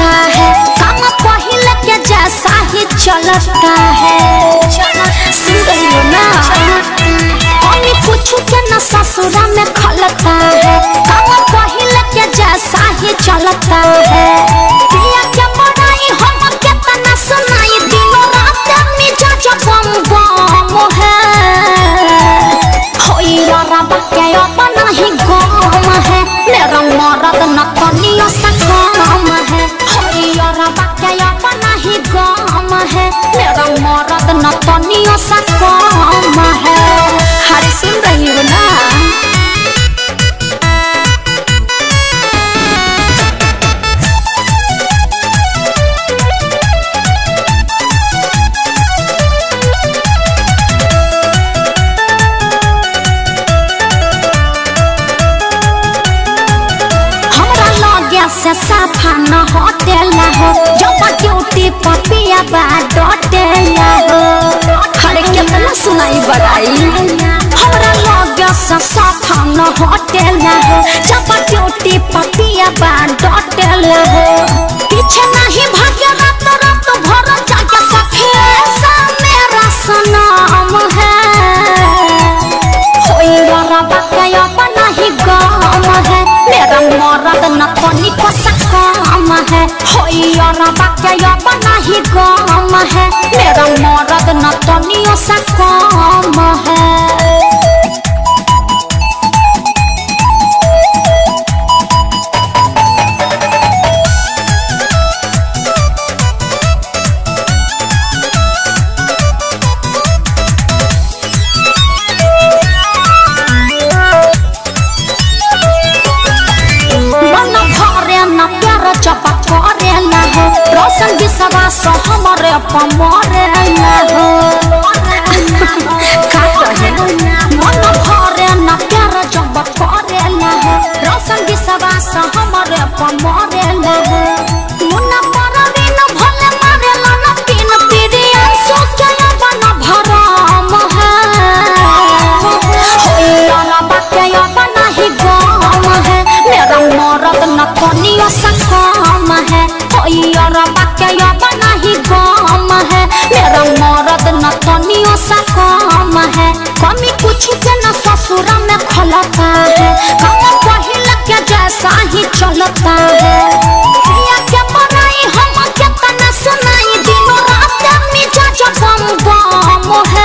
है काम पहले के जैसा ही चलता है सुन रही हो ना अनी कुछ के न ससुरा में खलता है काम पहले के जैसा ही चलता है पिया के बड़ाई हम केतना सुनाई दिनो रात मिजाज बम बम है होई रबा के अपना ही गम है मेरा मरद न कनियो सा कम है होई रबा के अपना ही गम है मेरा मरद न कनियो सा कम है हर सुन रही हो ना हमरा लगे से साफा न होतेला हो जब ड्यूटी पर पिया बा डटेला हो हरे केतना सुनाई बड़ाई हमरा लगे से साफा न होतेला हो जब ड्यूटी पर पिया बा डटेला हो पीछे नहीं भागे रात रात भर जाके सखी ऐसा मेरा सनम है होई रबा के अपना ही गम है मेरा मरद न तनिको सकम है होई रबा के अपना ही गम है मेरा मरद न तनियो सकम है मन भरे न प्यार चपा करे न हो रोशन विश्वास हमरे पमरे न हो का कहे मन भरे न प्यार चपा करे न हो रोशन विश्वास हमरे पमरे न हो मुन्ना परवीन भले मारे न पिन पिरिया सोचे बन भरम है रबा के अपना ही गम है मेरा मरद न कनियो सकम है रबा के अपना ही गम है मेरा मरद न कनियो सकम है कमी कुछ के न ससुरा में खलता है कम पहले के जैसा ही चलता है पिया के बनाई हम केतना सुनाई दिनो रात मिजाज बम बम है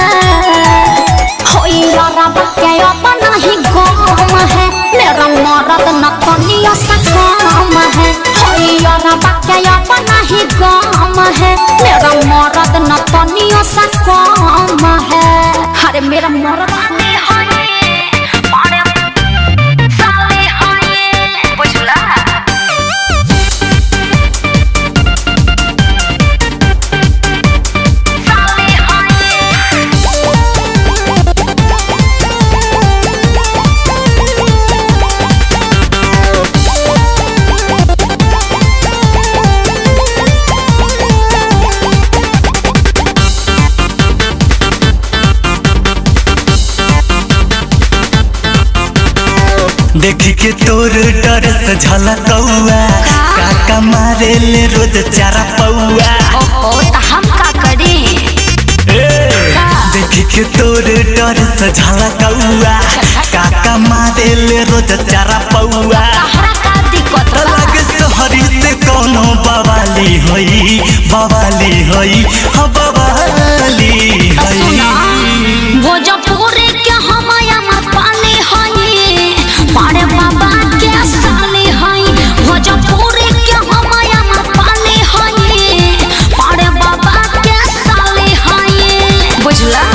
होई रबा के अपना ही गम है मेरा मरद न कनियो सकम है होई रबा के अपना ही गम है मेरा मरद न कनियो सकम है अरे मेरा मरद बुझला देखी के तोर डर से झलकौआ काका मारे ले रोज चारा पौआ ओहो त हम का करी देखी के तोर डर से झलकौआ काका मारे ले रोज चारा पौआ तहरा का दिक्कत बा? लगे सहरी से कोनो बवाली होई बवाली होई ह बवाली सुना होई भोजपुरी के हम अमर पाली हई पारे बाबा के साली हई भोजपुरी के हम अमर पाली हई पारे बाबा के साली हई बुझला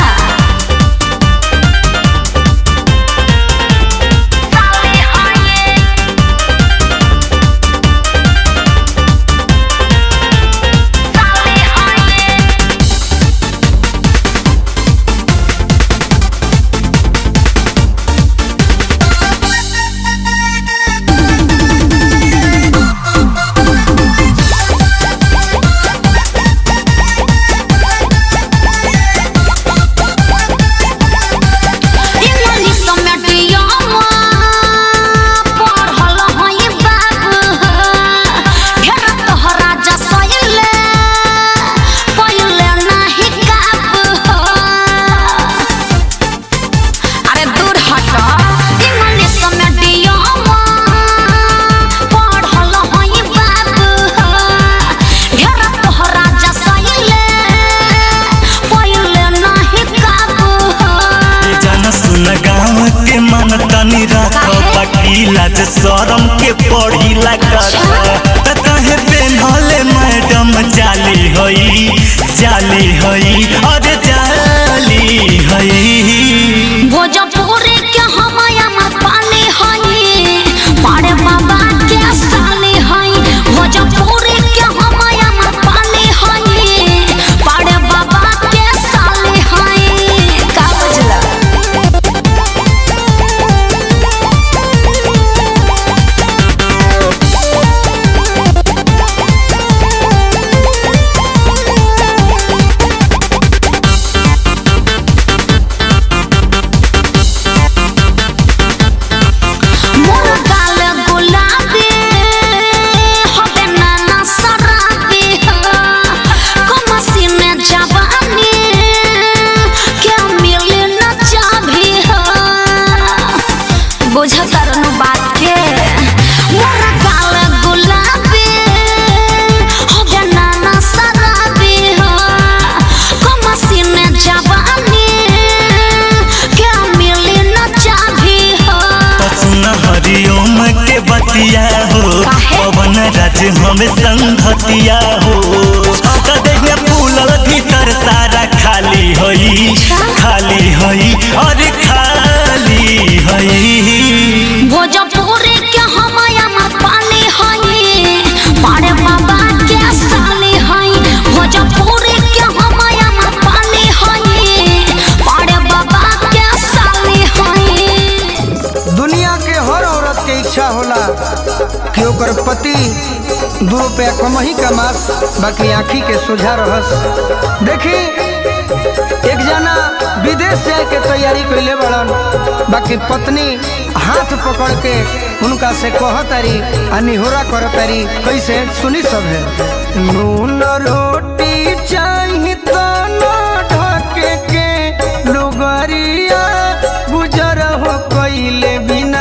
लाज शरम के पढ़ी लगा त कहे पेन्हले मैडम जाली हई जाली हई अरे जाली हई भोजपुरी के हमया मत पाले हई बड़े बाबा के साले हई भोजपुरी के हमया मत पाले हई बड़े बाबा के साले हई का बुझला मोर गाल गुलाबी হবে না না সরাবি কমাসিন জবানি কে মিলে না চাবি বুঝা তারন বাত के मोर गाल गुलाबी হবে না না সরাবি কমাসিন জবানি কে মিলে না চাবি त सुन हरिओम के बतिया हो काहे? पवन राज हमें संघतिया हो त देखिए फूलल भीतर सारा खाली हई खाली हई अरे खाली हई भोजपुरी के हमया मत पाले हई बड़े बाबा के साले हई भोजपुरी के हमया मत पाले हई बड़े बाबा के साले हई दुनिया के हर औरत के इच्छा होला कि ओकर पति दू रुपया कमही कमास बाकी आँखी के सोझा रहस देखी एक जना विदेश जाए के तैयारी कैले बड़न बाकी पत्नी हाथ पकड़ के उनका से कहतारी आ निहोरा करतारी कैसे सुनी सब है नून रोटी चाही तो न ढके के लुगरिया गुजर हो कैले बिना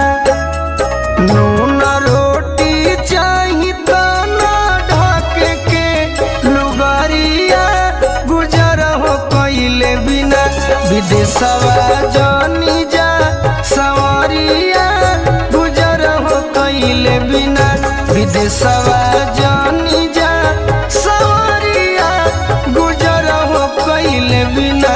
नून रोटी चाही तो न ढके के लुगरिया गुजर हो कैले बिना विदेशवा जनी जा सवरिया गुजर हो कैले बिना विदेशवा जनी जा सवरिया गुजर हो कैले बिना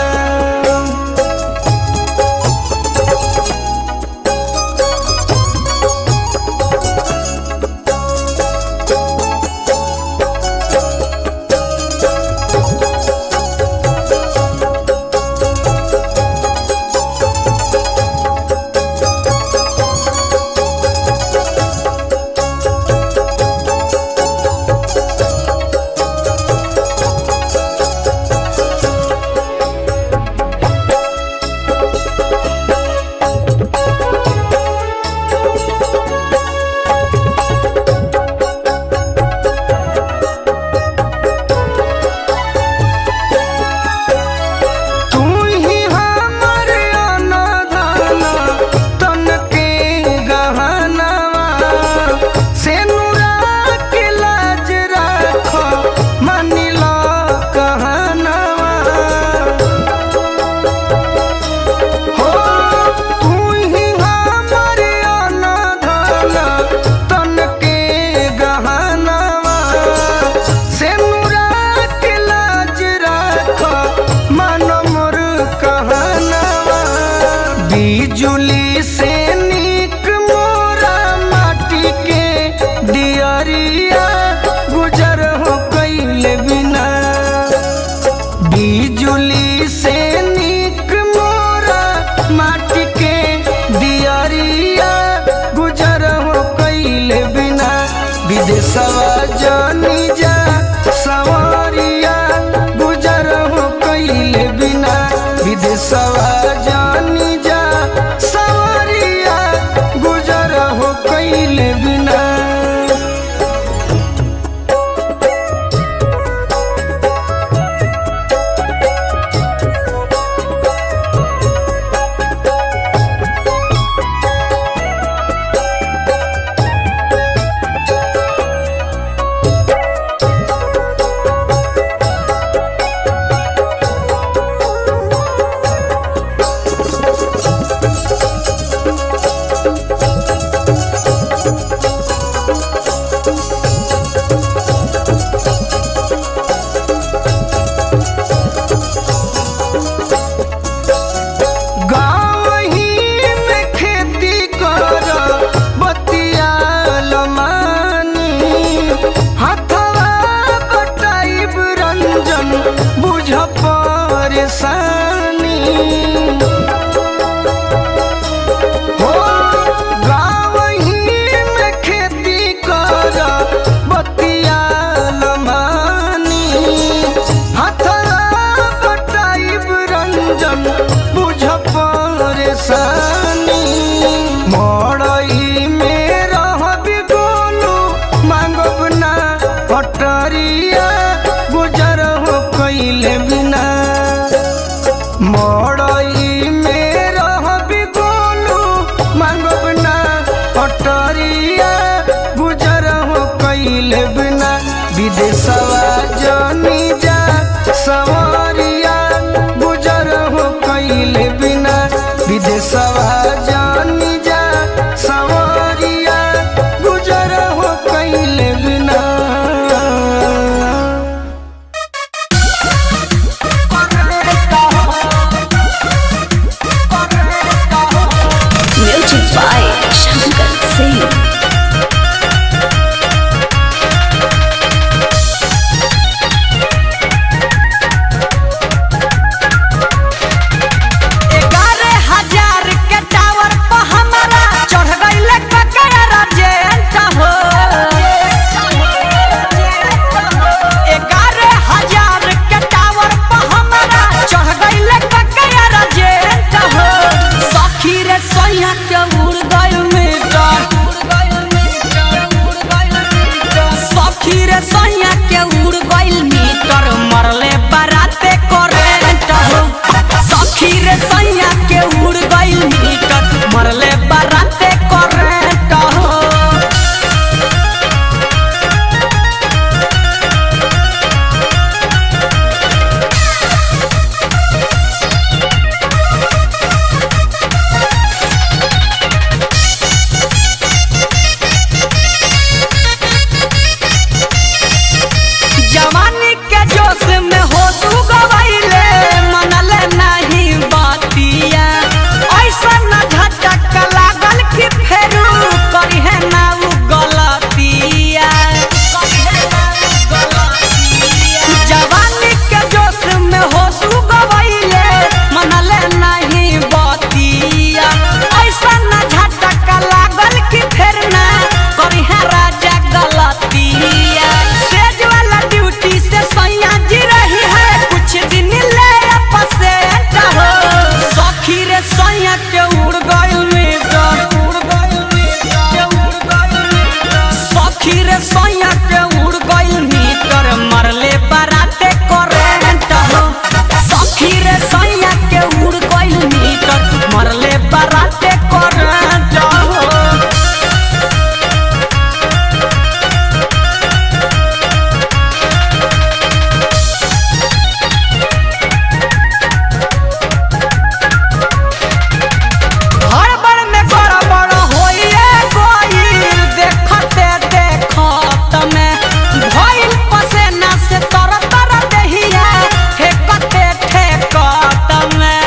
तू ही हमर अनधन तन के गहनवा से नुरा के लाज राख मानिल कहनवा हो तू ही हमर अनधन तन के गहनवा से नुरा के लाज राख मन मोर कहनवा बिजुली से निक मोरा माटी के दियरिया गुजर हो कैले बिना बिजुली से निक मोरा माटी के दियरिया गुजर हो कैले बिना विदेशवा जानी जा सवरिया गुजर हो कैले बिना विदेशवा जानी जा सवरिया गुजर हो कैले बिना परेशानी हो गावही में खेती कर बतिया लमानी हथरा बटाइब रंजन बुझ परेशानी मड़ई में रहब गोलू मांगब ना हटरिया गुजर हो कैले बिना मड़ई में रहब गोलू मांगब ना हटरिया गुजर हो कैले बिना विदेशवा जनी जा सवरिया गुजर हो कैले बिना विदेशवा जनी जा सवरिया गुजर हो कैले बिना म्यूजिक बाय शंकर सिंह ग्यारह हजार के टावर पर हमारा चढ़ गईले ककरा राजेंट हो ग्यारह हजार के टावर पर हमारा चढ़ गईले ककरा राजेंट हो सखी रे सोया के उड़ गइल मीटर सखी रे सोया के उड़ गइल मीटर मरले बराते करेंट हो सखी रे सैया के उड़ गइल मीटर मरले बराते करेंट हो जवानी के जोश में हो तू गवाइले मनले नहीं बातिया ऐसा न झटक लागल कि फेरू करी है ना उ गलतिया जवानी के जोश में हो तू गवाइले मनले नहीं बातिया ऐसा न झटक लागल कि फेर ना करी है राजा गलतिया सेज वाला ड्यूटी से सैया जी रही है कुछ दिन ले पसेट हो सखी रे सैया के उड़ गइल मीटर उड़ गइल मीटर उड़ गइल मीटर सखी रे सैया के उड़ गइल मीटर मरले बराते करेंट हो सखी रे सैया के उड़ गइल मीटर मरले बराते करेंट हो हड़बड़ में गड़बड़ होइए गइल देखते देखत में भइल पसेना से तर तर देहिया ठेकते ठेकत में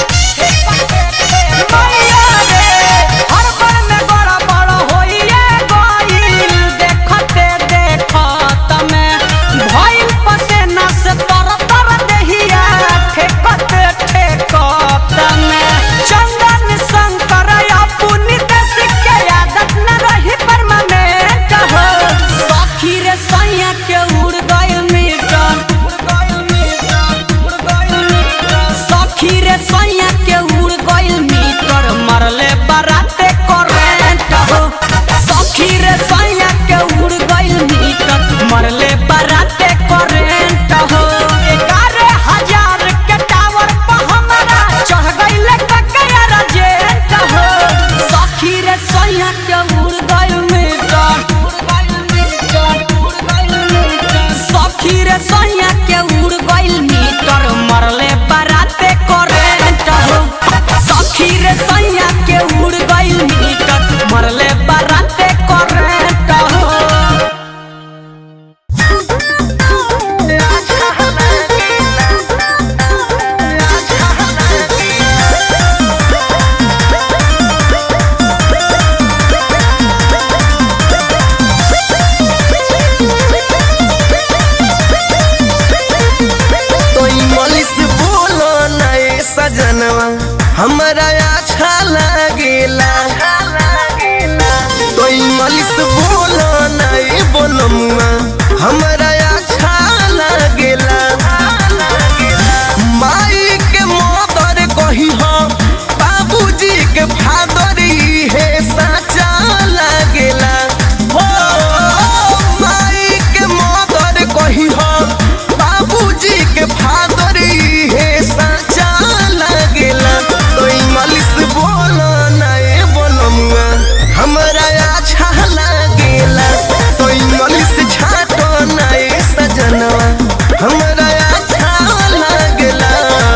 मैया रे हड़बड़ में गड़बड़ होइए गइल देखते देखत में भइल पसेना से तर तर देहिया ठेकते ठेकत में चंदन शंकर अपुनी देश के आदत न रही परमानेंट हो सखी रे सैया के उड़ गइल मीटर उड़ गइल मीटर उड़ गइल मीटर सखी रे सैया के उड़ गइल मीटर मरले बराते करेंट हो सखी रे सैया के उड़ गइल मीटर मरले बराते करेंट हो ग्यारह हजार के टावर पर हमारा चढ़ गइले ककरा राजेंट हो सखी रे सैया के उड़ गइल मीटर उड़ गइल मीटर उड़ गइल मीटर सखी रे सैया के उड़ गइल मीटर मरले बराते करेंट हो सखी रे सैया के उड़ गइल मीटर मरले बराते करेंट हो Thank हमरा अच्छा लागेला माई के मदर कही हम बाबूजी के फादर है साचा लागेला हो माई के मदर कही हम बाबूजी के फादर है साचा लागेला तो इंग्लिश बोलो ना ए बोलमुआ हमरा अच्छा लागेला तो इंग्लिश छाटो ना ए सजनवा हमरा अच्छा लागेला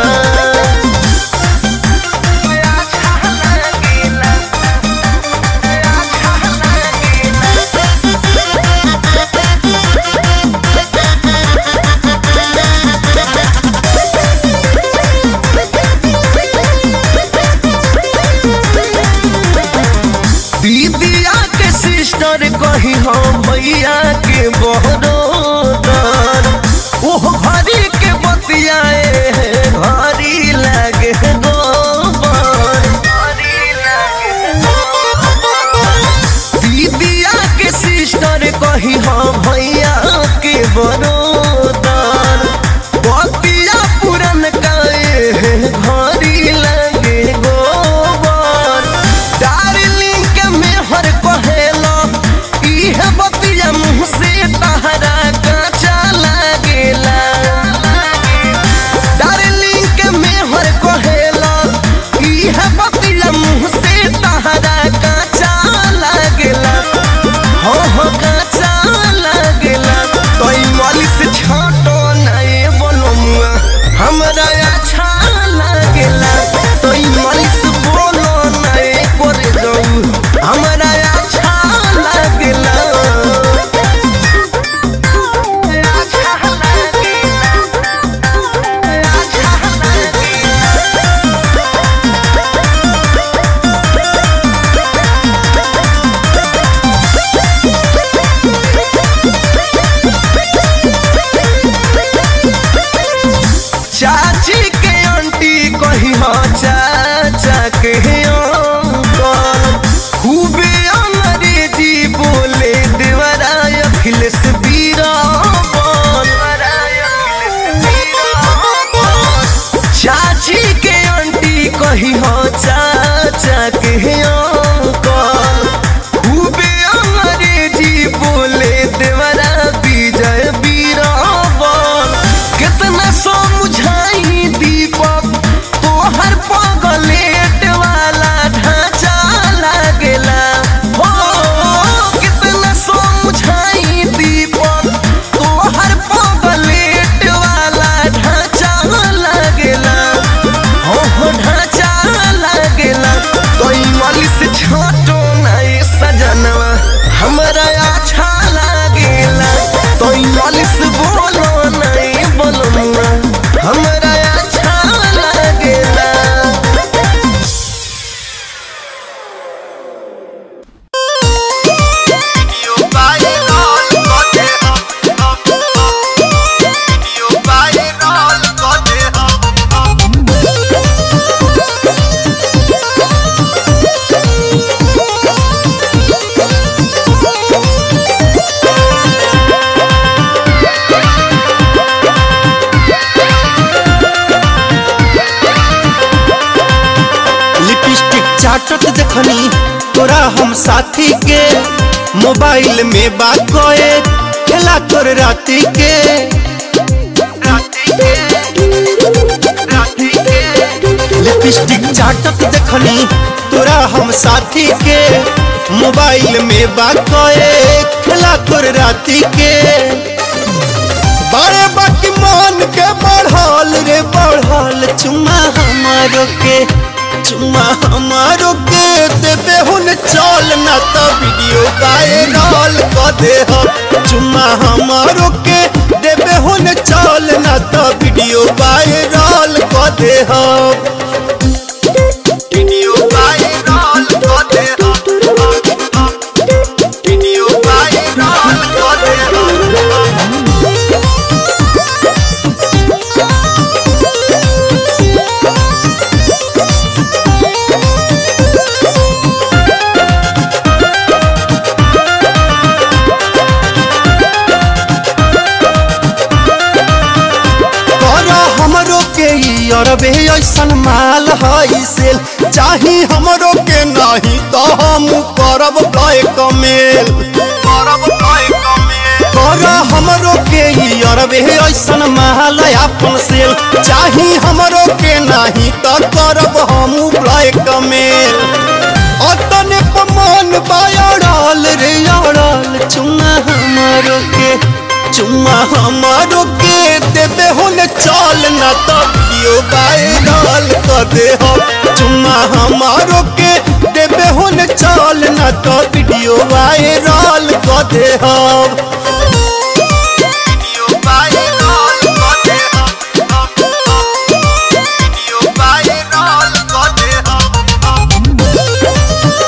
दीदिया के सिस्टर कही हम भैया के बहरोदर ओह घरी के बतियाए घरी लागे गोबर दीदिया के सिस्टर कही हम भैया के बरोदर बतिया पुरन काए घरी लागे गोबर डार्लिंग के मेहर कहेला इहे बतिया मुँह से तहरा काचा लागेला डार्लिंग के मेहर कहेला इहे बतिया मुँह से तहरा काचा लागेला हो हो काचा लागेला तो मालिश छाटो नहीं बोलो मुआ हमरा अच्छा लागेला तो मालिश बोलो नहीं करे दऊ हमरा अच्छा लागेला चाची के आंटी कही हो चाचा के अंकल खूबे अंग्रेजी बोले देवरा अखिलेश बीराबल चाची के आंटी कही हो चाचा के अंकल खूबे अंग्रेजी बोले देवरा विजय बीराबल कितना समझाई दीपक तोहर पगलेट वाला ढांचा लागेला हो कितना समझाई दीपक तोहर पगलेट वाला ढांचा लागेला हो हो ढांचा लागेला तो मालिश छाटो नहीं सजनवा हमरा अच्छा लागेला तो मालिश बोलो नहीं बोलमुआ हमरा अच्छा लागेला लिपस्टिक चाटत देखनी तोरा हम साथी के मोबाइल में बात कोए खेला तोर राती के लिपस्टिक चाटत देखनी तोरा हम साथी के मोबाइल में बात कोए खेला तोर राती के बारे बाकी मान के बढ़ल रे बढ़ल चुम्मा हमारो के चुम्मा हमारो के देबे हुन चल ना तो वीडियो वायरल क दे हम चुम्मा हमारो के देबे हुन चल ना तो वीडियो वायरल क दे हम वीडियो वायरल क दे हम वीडियो वायरल क दे हम अरबे ऐसन माल है सेल चाही हमरो के नहीं तो हम करब ब्लैक मेल करब ब्लैक मेल कर हमरो के ई अरबे ऐसन माल अपन सेल चाही हमरो के नहीं तो करब हम ब्लैक मेल अतने पमान बायड़ल रे अड़ल चुम्मा हमरो के चुम्मा हमारो के देबे होने चल ना तो वीडियो वायरल कर दे हो चुम्मा हमारो के देबे होने चल ना तो वीडियो वायरल कर दे हो वीडियो वायरल कर दे हो वीडियो वायरल कर दे हो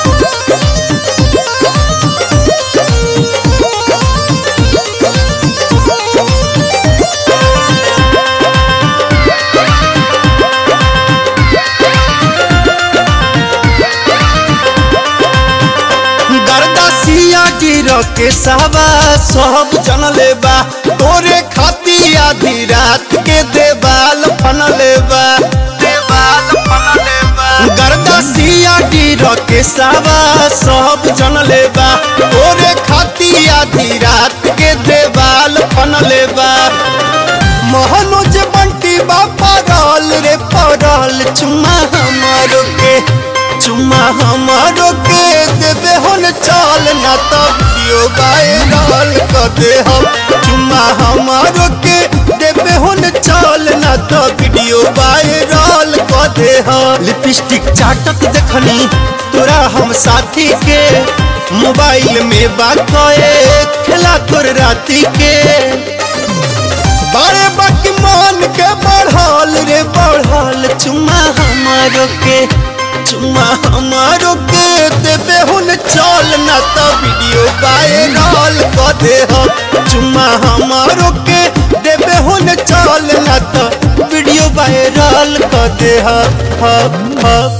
गर्दा सिया गिर के सावा सब जन लेबा तोरे खाती आधी रात के देवाल फन लेबा देवाल फन लेबा गर्दा सिया गिर के सावा सब जन लेबा तोरे खाती आधी रात के देवाल फन लेबा मोहनोज बंटी बा पड़ल रे पड़ल चुम्मा हमारो के चुम्मा हमारो के देबे होन चल ना तो वीडियो वायरल कर दे हम चुम्मा हमारो के देबे होन चल ना तो वीडियो वायरल कर दे हम लिपस्टिक चाटत देखनी तोरा हम साथी के मोबाइल में बात खेला तोर राती के बारे बाकी मान के बढ़ल रे बढ़ल चुम्मा हमारो के चुम्मा हमारो के देबे हुन चल ना तो वीडियो वायरल कर दे हम चुम्मा हमारो के देबे हुन चल ना तो वीडियो वायरल कर दे हम हम हम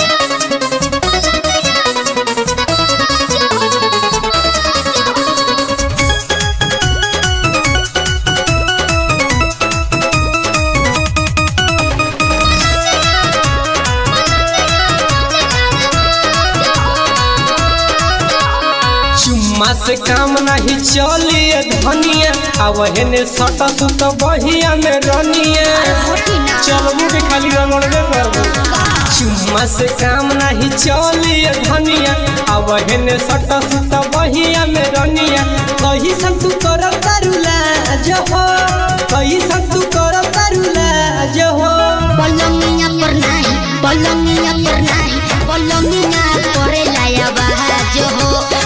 चुम्मा से काम नहीं चली धनिया अब हेने सटा सुत बहिया में रनिया चलबू के खाली रगड़बे करबू चुम्मा से काम नहीं चली धनिया अब हेने सटा सुत बहिया में रनिया कही सब तू कर तारुला जो हो कही सब तू कर तारुला जो हो पलंगिया पर नाही पलंगिया पर नाही पलंगिया करे लाया बाज हो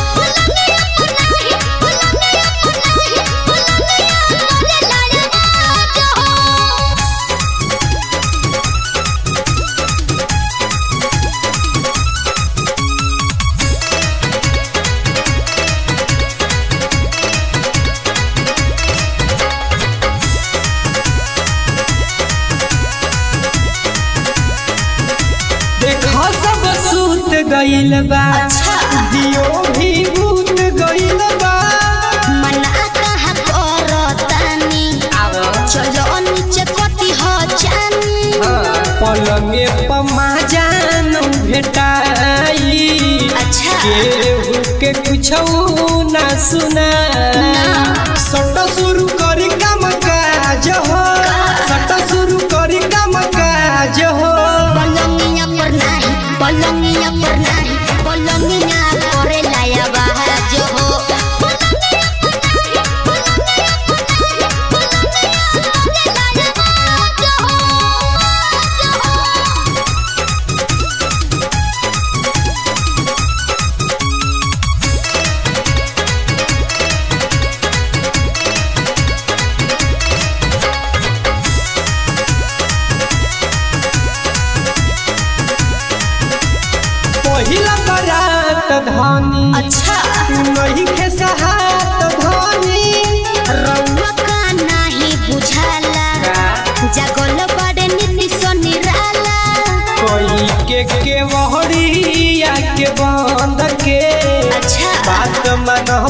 देखा सब सूत गइल बा दियो भी भूत गइल बा मना कहा करतानी चलो नीचे कटी हो जानी पलंगे पमा जान भेटाई अच्छा केहू के कुछ ना सुना सट शुरू करी काम काज हो सट शुरू करी काम काज हो पलंगिया पर नाही पलंगिया पर नाही पलंगिया करे लाया बाज हो पहिला बरात धनी अच्छा नहीं खेसहात धनी रउआ का नाही बुझाला जगल बड़े नीति सो निराला कोई के के वहरिया के बंद के अच्छा बात मन